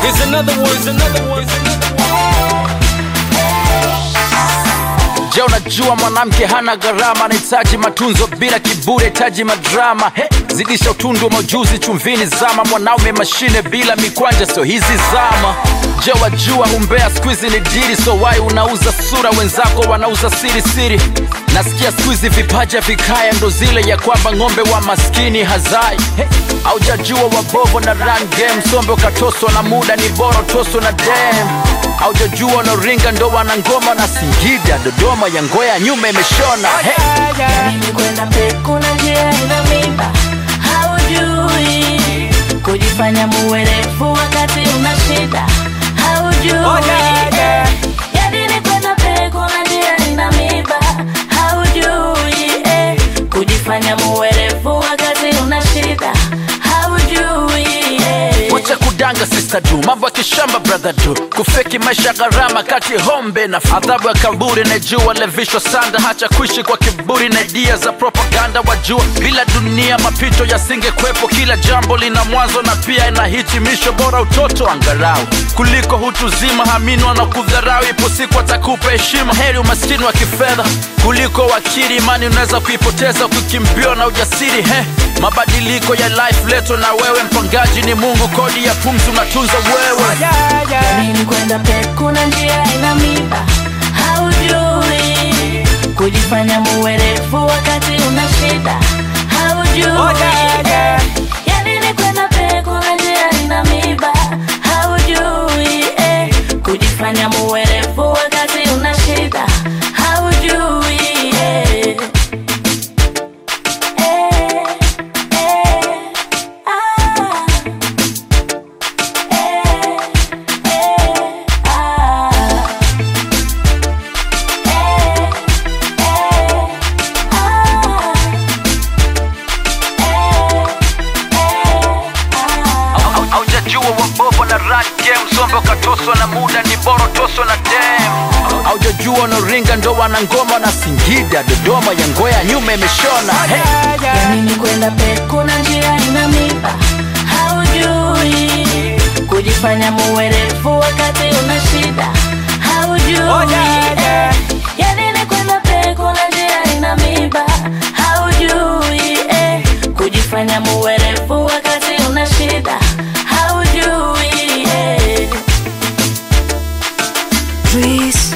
Here's another one. Here's another one. Here's another one. Je, unajua mwanamke hana gharama, anahitaji matunzo bila kiburi, hitaji madrama. He, zidisha utundu wa majuzi chumvini, zama mwanaume mashine bila mikwanja, sio hizi zama. Je, wajua umbea squeeze ni dili, so wai unauza sura, wenzako wanauza siri siri. Nasikia squeeze vipaja vikaya, ndo zile ya kwamba ng'ombe wa maskini hazai. He, aujajua wabovo na run game, sombe ukatoswa na muda, ni bora toswa na dem aujajua wanaringa ndo wana ngoma na Singida, Dodoma ya ngoya nyuma imeshona hey. Mimi kwenda peku na njia ina mimba, haujui kujifanya muwerevu wakati una shida, haujui yani ni kwenda peku na njia ina mimba, haujui eh, kujifanya muwerevu wakati una shida, haujui eh. Wacha kudanga sister du, mambo ya kishamba brother du, kufeki maisha gharama kati hombe na adhabu ya kaburi, na jua levishwa sanda, hacha kuishi kwa kiburi na idea za propaganda. Wajua bila dunia mapito yasingekwepo, kila jambo lina mwanzo na pia ina hitimisho. Bora utoto angarau kuliko hutu zima, hamini wanakudharau, ipo siku atakupa heshima. Heri umaskini wa kifedha kuliko wakili, imani unaweza kuipoteza ukikimbiwa na ujasiri. He, mabadiliko ya life leto na wewe, mpangaji ni Mungu, kodi ya pumzi unatunza wewe. Mimi kwenda peku na njia ina mimba, haujui kujifanya muwerevu wakati una shida, haujui yani ni kwenda peku na njia ina mimba, haujui eh, kujifanya muwerevu wakati una shida, haujui eh. Eh, eh, ah. Au- Haujajua wabovo na run game, sombe ukatoswa na muda, ni bora toswa na dem. Haujajua wanaringa ndo wana ngoma na Singida, Dodoma ya ngoya nyuma imeshona hey. Yanini kwenda peku na njia ina mimba, haujui kujifanya muwerevu wakati una shida, haujui eh. Yanini kwenda peku na njia ina mimba, haujui eh. kujifanya muwerevu wakati una shida, haujui eh. Please